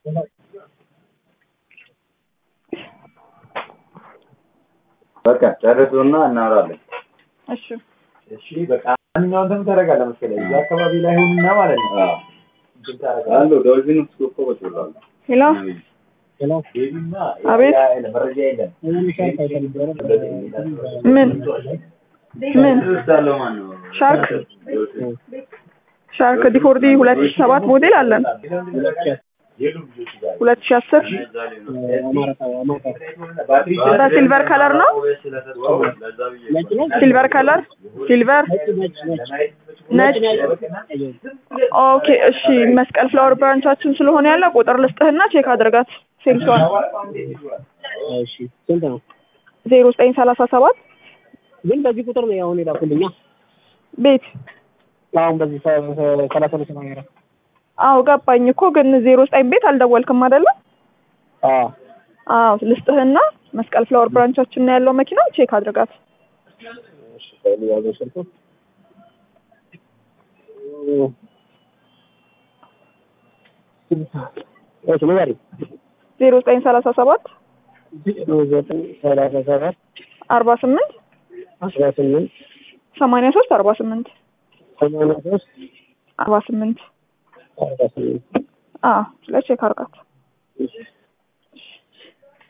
በቃ ጨርሱና እናወራለን። እሺ እሺ በቃ ማንኛውን እንትን ታደርጋለህ መሰለኝ እዛ አካባቢ ላይ ሁንና ማለት ነው አዎ እንትን ታደርጋለህ አሉ ዶልፊን ውስጥ እኮ ቁጭ ብለዋል። ሄሎ ቤቢና አቤት። ያ- ያ- መረጃ የለም ምን ምን ውስጥ ያለው ማን ነው? ሻርክ ዶልፊን። ሻርክ ዲፎርዲ ሁለት ሺ ሰባት ሞዴል አለን የሉም ልጆች ጋር ሁለት ሺ አስር ባትሪ በሲልቨር ከለር ነው ሲልቨር ከለር ሲልቨር ነጭ ኦኬ እሺ መስቀል ፍላወር ብራንቻችን ስለሆነ ያለ ቁጥር ልስጥህና ቼክ አድርጋት ሴልሷን እሺ ስንት ነው? ዜሮ ዘጠኝ ሰላሳ ሰባት ግን በዚህ ቁጥር ነው አሁን የላኩልኛ። ቤት አሁን በዚህ ሰ- ሰ- ሰላሳ ሁለት ሰማንያ አራት አዎ ገባኝ እኮ ግን ዜሮ ዘጠኝ ቤት አልደወልክም አይደለ አዎ አዎ ልስጥህና መስቀል ፍላወር ብራንቻችን ነው ያለው መኪና ቼክ አድርጋት እሺ ቆይ ልያዘው ስልኩ እሺ ንገሪኝ። ዜሮ ዘጠኝ ሰላሳ ሰባት ዘጠኝ ሰላሳ ሰባት አርባ ስምንት አስራ ስምንት ሰማንያ ሶስት አርባ ስምንት ሰማንያ ሶስት አርባ ስምንት አርባ ስምንት አዎ ስለ ቼክ አድርጋት እሺ